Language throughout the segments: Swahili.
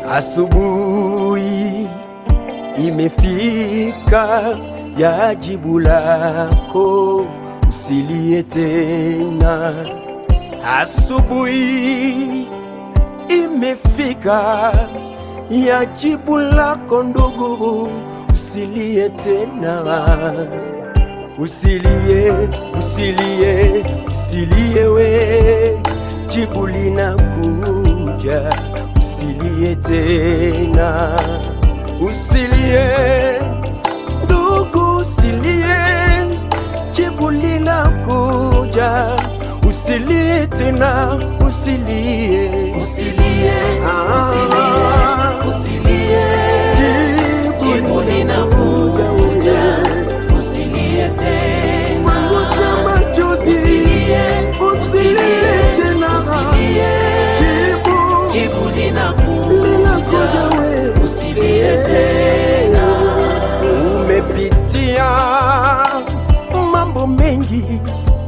Asubuhi imefika ya jibu lako, usilie tena. Asubuhi imefika ya jibu lako ndugu, usilie tena. Usilie, usilie, usilie we, jibu linakuja. Usilie tena, usilie ndugu, usilie, jibu linakuja. Usilie tena, usilie, Usilie, usilie, usilie, jibu linakuja. Usilie tena, usilie, usilie, usilie, jibu linakuja. Usilie tena, Umepitia mambo mengi,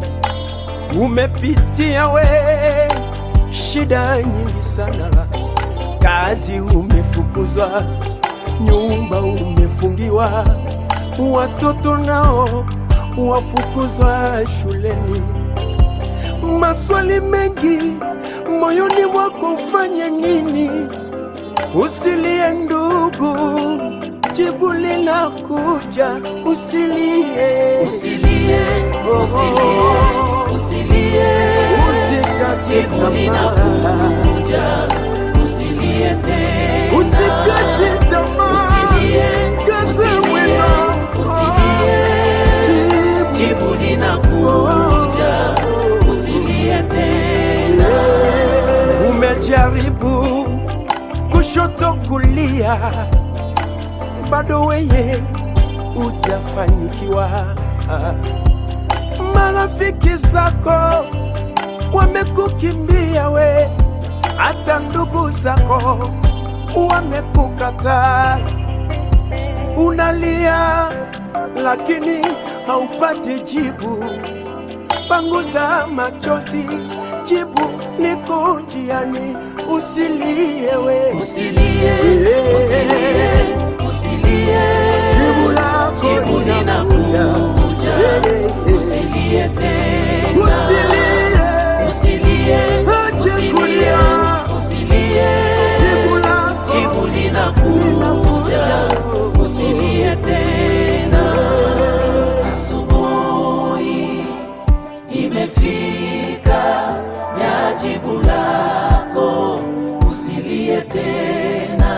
umepitia we shida nyingi sana, kazi umefukuzwa, nyumba umefungiwa, watoto nao wafukuzwa shuleni, maswali mengi moyoni mwako, ufanye nini? Usilie ndugu, jibu linakuja. Usilie, usilie, usilie, usilie, usikate jibu tamaa, linakuja. Usilie tena, usikate tamaa, usilie, kaza usilie, mwendo, usilie, jibu linakuja. Usilie tena, Umejaribu kushoto kulia, bado weye ujafanyikiwa. Marafiki zako wamekukimbia we, hata ndugu zako wamekukataa. Unalia lakini haupati jibu. Panguza machozi, jibu liko njiani. Usilie we, usilie, usilie, usilie, jibu lako jibu linakuja. linakuja. Usilie tena, Usilie, usilie, Acha usilie, kulia. usilie, jibu lako jibu linakuja. Usilie tena, asubuhi imefika ya jibu lako. Usilie tena,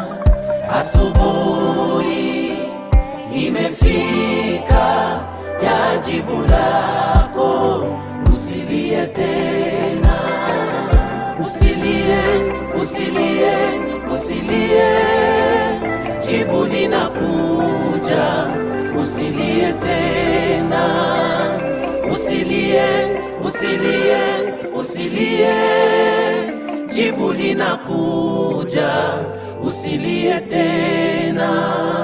asubuhi imefika ya jibu lako. Usilie tena, usilie, usilie, usilie, jibu linakuja. Usilie tena, usilie, usilie, usilie, jibu linakuja. Usilie tena.